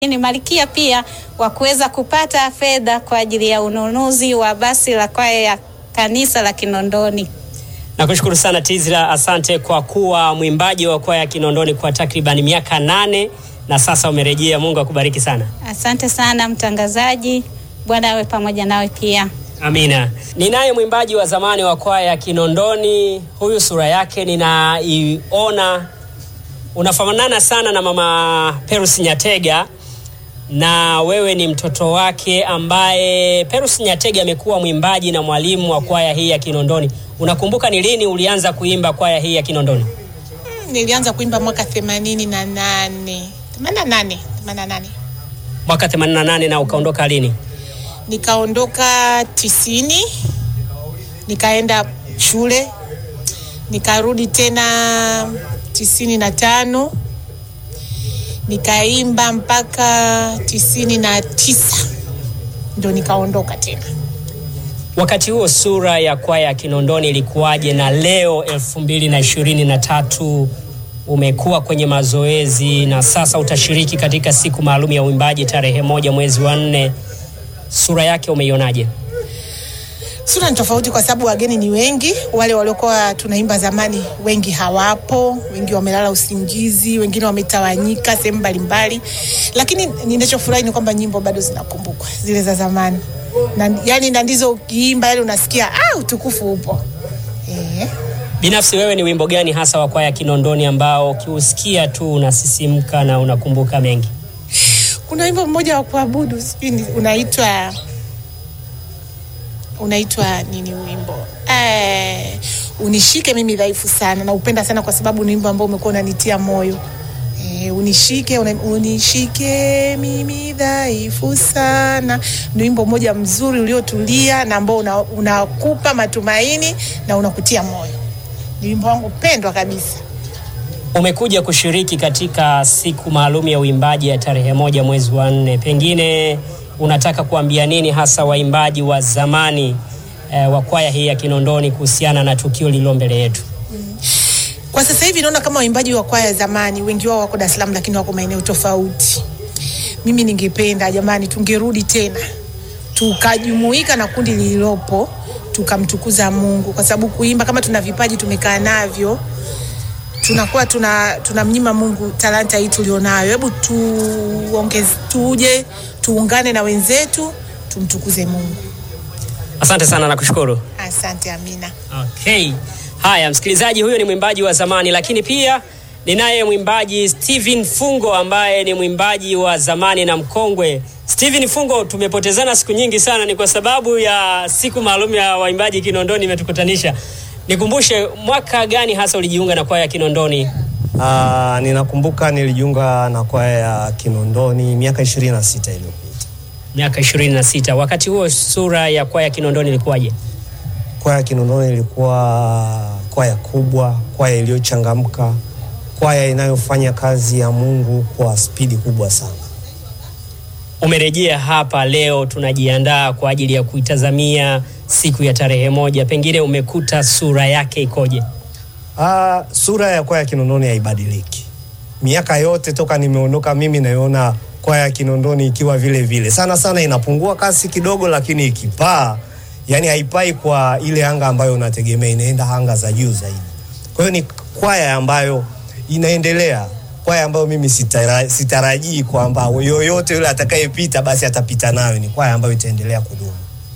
ni malkia pia wa kuweza kupata fedha kwa ajili ya ununuzi wa basi la kwaya ya kanisa la Kinondoni. Nakushukuru sana Tizra, asante kwa kuwa mwimbaji wa kwaya ya Kinondoni kwa takriban miaka nane na sasa umerejea. Mungu akubariki sana. Asante sana mtangazaji, Bwana awe pamoja nawe pia. Amina. Ninaye mwimbaji wa zamani wa kwaya ya Kinondoni, huyu sura yake ninaiona unafanana sana na mama Perus Nyatega, na wewe ni mtoto wake ambaye Perus Nyatega amekuwa mwimbaji na mwalimu wa kwaya hii ya Kinondoni. Unakumbuka ni lini ulianza kuimba kwaya hii ya Kinondoni? Nilianza kuimba mwaka themanini na nane themanini na nane themanini na nane Mwaka 88 na ukaondoka lini? nikaondoka tisini nikaenda shule nikarudi tena tisini na tano nikaimba mpaka tisini na tisa ndo nikaondoka tena. Wakati huo sura ya kwaya ya Kinondoni ilikuwaje? Na leo elfu mbili na ishirini na tatu umekuwa kwenye mazoezi na sasa utashiriki katika siku maalum ya uimbaji tarehe moja mwezi wa nne. Sura yake umeionaje? Sura ni tofauti kwa sababu wageni ni wengi. Wale waliokuwa tunaimba zamani wengi hawapo, wengi wamelala usingizi, wengine wametawanyika sehemu mbalimbali, lakini ninachofurahi ni kwamba nyimbo bado zinakumbukwa zile za zamani na, yani na ndizo ukiimba yani unasikia ah, utukufu upo eh. Binafsi wewe ni wimbo gani hasa wa kwaya ya Kinondoni ambao ukiusikia tu unasisimka na unakumbuka mengi? Kuna wimbo mmoja wa kuabudu sijui ni- unaitwa unaitwa nini wimbo eh, unishike mimi dhaifu sana na upenda sana kwa sababu ni wimbo ambao umekuwa unanitia moyo eh, unishike una, unishike mimi dhaifu sana ni wimbo mmoja mzuri uliotulia na ambao una- unakupa matumaini na unakutia moyo ni wimbo wangu pendwa kabisa Umekuja kushiriki katika siku maalum ya uimbaji ya tarehe moja mwezi wa nne, pengine unataka kuambia nini hasa waimbaji wa zamani eh, wa kwaya hii ya Kinondoni kuhusiana na tukio lililo mbele yetu? Kwa sasa hivi naona kama waimbaji wa kwaya zamani wengi wao wako Dar es Salaam, lakini wako maeneo tofauti. Mimi ningependa jamani, tungerudi tena tukajumuika na kundi lililopo tukamtukuza Mungu, kwa sababu kuimba kama tuna vipaji tumekaa navyo tunakuwa tuna tunamnyima Mungu talanta hii tulionayo. Hebu tuongeze, tuje tuungane na wenzetu tumtukuze Mungu. Asante sana, nakushukuru. Asante Amina. Okay. Haya, msikilizaji, huyo ni mwimbaji wa zamani, lakini pia ninaye mwimbaji Steven Fungo ambaye ni mwimbaji wa zamani na mkongwe. Steven Fungo, tumepotezana siku nyingi sana, ni kwa sababu ya siku maalum ya waimbaji Kinondoni imetukutanisha. Nikumbushe, mwaka gani hasa ulijiunga na kwaya ya Kinondoni? Ah, ninakumbuka nilijiunga na kwaya ya Kinondoni miaka 26 iliyopita. Miaka 26. Wakati huo sura ya kwaya ya Kinondoni ilikuwaje? Kwaya ya Kinondoni ilikuwa kwaya kubwa, kwaya iliyochangamka, kwaya inayofanya kazi ya Mungu kwa spidi kubwa sana. Umerejea hapa leo, tunajiandaa kwa ajili ya kuitazamia siku ya tarehe moja. Pengine umekuta sura yake ikoje? Ah, sura ya kwaya ya Kinondoni haibadiliki. Miaka yote toka nimeondoka mimi naiona kwaya ya Kinondoni ikiwa vile vile. Sana sana inapungua kasi kidogo, lakini ikipaa, yani haipai kwa ile anga ambayo unategemea, inaenda anga za juu zaidi. Kwa hiyo ni kwaya ambayo inaendelea, kwaya ambayo mimi sitara, sitarajii kwamba yoyote yule atakayepita basi atapita nayo. Ni kwaya ambayo itaendelea kudumu.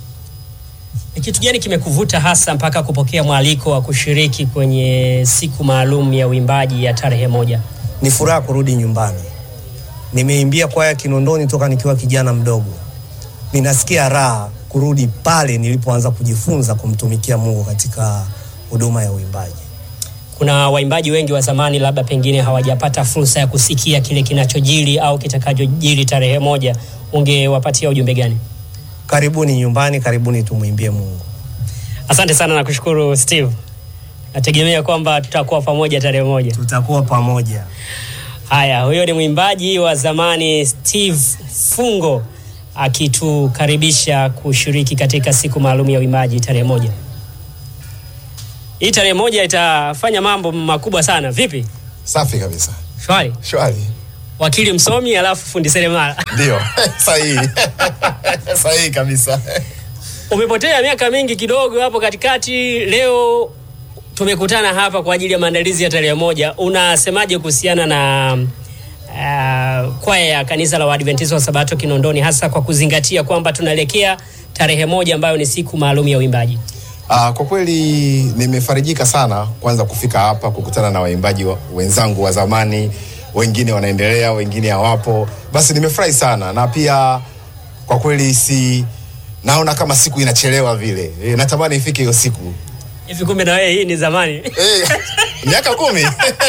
Ni kitu gani kimekuvuta hasa mpaka kupokea mwaliko wa kushiriki kwenye siku maalum ya uimbaji ya tarehe moja? ni furaha kurudi nyumbani. Nimeimbia kwaya Kinondoni toka nikiwa kijana mdogo. Ninasikia raha kurudi pale nilipoanza kujifunza kumtumikia Mungu katika huduma ya uimbaji. Kuna waimbaji wengi wa zamani, labda pengine hawajapata fursa ya kusikia kile kinachojiri au kitakachojiri tarehe moja, ungewapatia ujumbe gani? Karibuni nyumbani, karibuni tumwimbie Mungu. Asante sana na kushukuru Steve. Nategemea kwamba tutakuwa pamoja tarehe moja. Tutakuwa pamoja. Haya, huyo ni mwimbaji wa zamani Steve Fungo akitukaribisha kushiriki katika siku maalum ya uimbaji tarehe moja. Hii tarehe moja itafanya mambo makubwa sana. Vipi? Safi kabisa, Shwari. shwari. wakili msomi alafu fundi seremala. Ndio, sahihi sahihi kabisa. Umepotea miaka mingi kidogo hapo katikati. Leo tumekutana hapa kwa ajili ya maandalizi ya tarehe moja. Unasemaje kuhusiana na uh, kwaya ya kanisa la Waadventista wa Sabato Kinondoni, hasa kwa kuzingatia kwamba tunaelekea tarehe moja ambayo ni siku maalum ya uimbaji? Uh, kwa kweli nimefarijika sana kwanza kufika hapa kukutana na waimbaji wa, wenzangu wa zamani, wengine wanaendelea, wengine hawapo. Basi nimefurahi sana na pia kwa kweli si naona kama siku inachelewa vile. E, natamani ifike hiyo siku. Hivi kumbe na wewe hii ni zamani. Eh, miaka kumi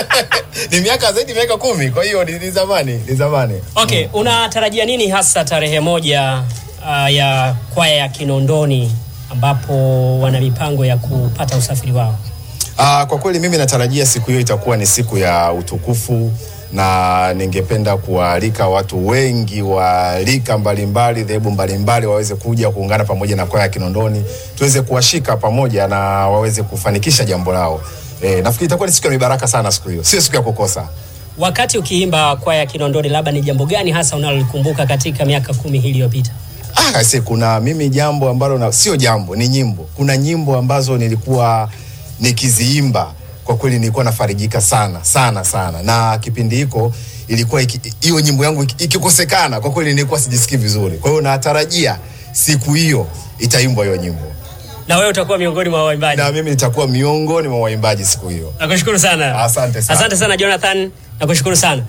ni miaka zaidi ya miaka kumi, kwa hiyo ni, ni zamani ni zamani. Okay, unatarajia nini hasa tarehe moja uh, ya kwaya ya Kinondoni ambapo wana mipango ya kupata usafiri wao? Uh, kwa kweli mimi natarajia siku hiyo itakuwa ni siku ya utukufu na ningependa kuwaalika watu wengi wa rika mbalimbali, dhehebu mbalimbali waweze kuja kuungana pamoja na kwaya ya Kinondoni, tuweze kuwashika pamoja na waweze kufanikisha jambo lao. E, nafikiri itakuwa ni siku ya mibaraka sana siku hiyo, sio siku ya kukosa. Wakati ukiimba kwaya ya Kinondoni, labda ni jambo gani hasa unalolikumbuka katika miaka kumi hii iliyopita? Ah, se, kuna mimi jambo ambalo na, sio jambo, ni nyimbo. Kuna nyimbo ambazo nilikuwa nikiziimba kwa kweli nilikuwa nafarijika sana sana sana, na kipindi hiko ilikuwa iki- hiyo nyimbo yangu iki- ikikosekana, kwa kweli nilikuwa sijisikii vizuri. Kwa hiyo natarajia siku hiyo itaimbwa hiyo nyimbo, Na wewe utakuwa miongoni mwa waimbaji. na mimi nitakuwa miongoni mwa waimbaji siku hiyo. Nakushukuru sana. Asante sana. Asante sana Jonathan, nakushukuru sana.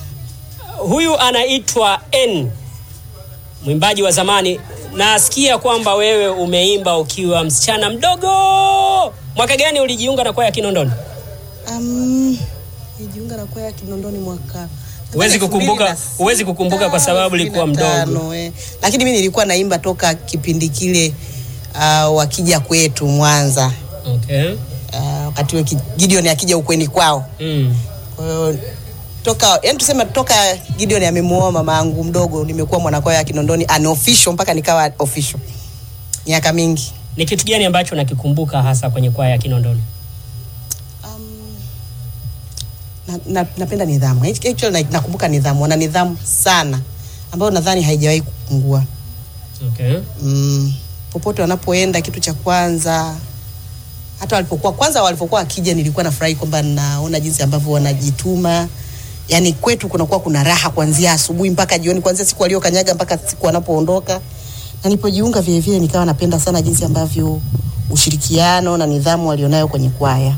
Huyu anaitwa N, mwimbaji wa zamani. Nasikia kwamba wewe umeimba ukiwa msichana mdogo. Mwaka gani ulijiunga na kwaya ya Kinondoni? Um, nijiunga na kwaya ya Kinondoni mwaka Huwezi kukumbuka, huwezi kukumbuka kwa sababu ulikuwa mdogo. 2005, eh. Lakini mimi nilikuwa naimba toka kipindi kile uh, wakija kwetu Mwanza Okay. uh, wakati huo ki- Gideon akija ukweni kwao. Mm. Kwa hiyo toka yani tuseme toka Gideon amemuoa mama yangu mdogo nimekuwa mwanakwaya ya Kinondoni unofficial mpaka nikawa official. Miaka mingi. Ni kitu gani ambacho nakikumbuka hasa kwenye kwaya ya Kinondoni? Um, na, na, napenda nidhamu actually na, nakumbuka nidhamu wana nidhamu sana ambayo nadhani haijawahi kupungua Okay. mm, popote wanapoenda kitu cha kwanza hata walipokuwa kwanza walipokuwa akija nilikuwa nafurahi kwamba naona jinsi ambavyo wanajituma yaani kwetu kunakuwa kuna raha kuanzia asubuhi mpaka jioni kuanzia siku waliokanyaga mpaka siku wanapoondoka na nilipojiunga vile vile nikawa napenda sana jinsi ambavyo ushirikiano na nidhamu walionayo kwenye kwaya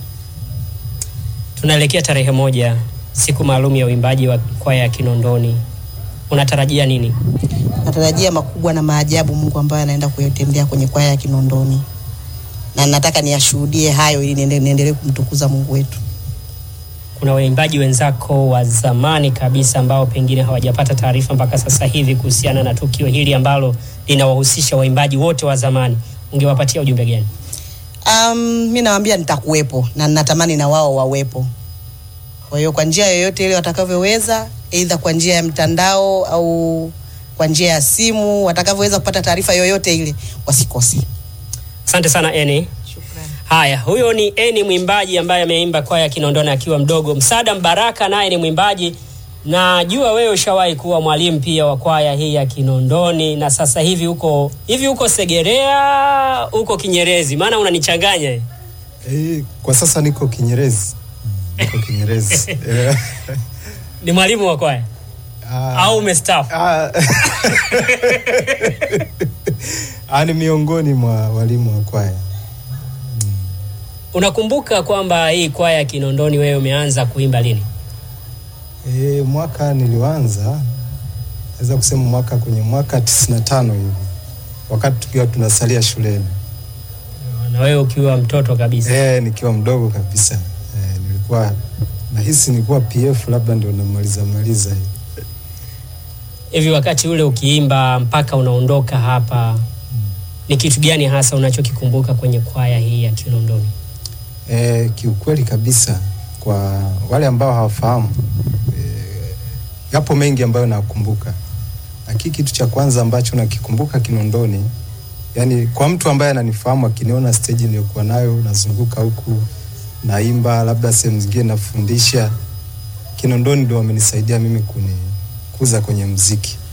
Tunaelekea tarehe moja, siku maalum ya uimbaji wa kwaya ya Kinondoni. Unatarajia nini? natarajia makubwa na maajabu Mungu ambayo anaenda kuyatendea kwenye kwaya ya Kinondoni, na nataka niyashuhudie hayo ili niende- niendelee kumtukuza Mungu wetu. Kuna waimbaji wenzako wa zamani kabisa ambao pengine hawajapata taarifa mpaka sasa hivi kuhusiana na tukio hili ambalo linawahusisha waimbaji wote wa zamani, ungewapatia ujumbe gani? Um, mi nawaambia nitakuwepo na natamani na wao wawepo. Kwa hiyo kwa njia yoyote ile watakavyoweza, aidha kwa njia ya mtandao au kwa njia ya simu, watakavyoweza kupata taarifa yoyote ile, wasikose. Asante sana Eni. Haya, huyo ni Eni mwimbaji ambaye ameimba kwaya ya Kinondoni akiwa mdogo. Msaada Mbaraka naye ni mwimbaji. Najua wewe ushawahi kuwa mwalimu pia wa kwaya hii ya Kinondoni na sasa hivi uko hivi uko Segerea, uko Kinyerezi, maana unanichanganya. eh. Eh, kwa sasa niko Kinyerezi. Mm, Niko Kinyerezi. Eh, Ni mwalimu wa kwaya ah, au umestaafu? ah, ah, ni miongoni mwa walimu wa kwaya. Unakumbuka kwamba hii kwaya ya Kinondoni wewe umeanza kuimba lini? E, mwaka nilioanza naweza kusema mwaka kwenye mwaka 95 hivi wakati tukiwa tunasalia shuleni Na wewe ukiwa mtoto kabisa. e, nikiwa mdogo kabisa e, nilikuwa nahisi nilikuwa PF labda ndio namaliza maliza hivi. Hivi wakati ule ukiimba mpaka unaondoka hapa, ni kitu gani hasa unachokikumbuka kwenye kwaya hii ya Kinondoni? E, kiukweli kabisa kwa wale ambao hawafahamu e, yapo mengi ambayo nakumbuka, lakini kitu cha kwanza ambacho nakikumbuka Kinondoni, yani kwa mtu ambaye ananifahamu akiniona stage niliyokuwa nayo nazunguka huku naimba, labda sehemu zingine nafundisha, Kinondoni ndio wamenisaidia mimi kuni, kukuza kwenye mziki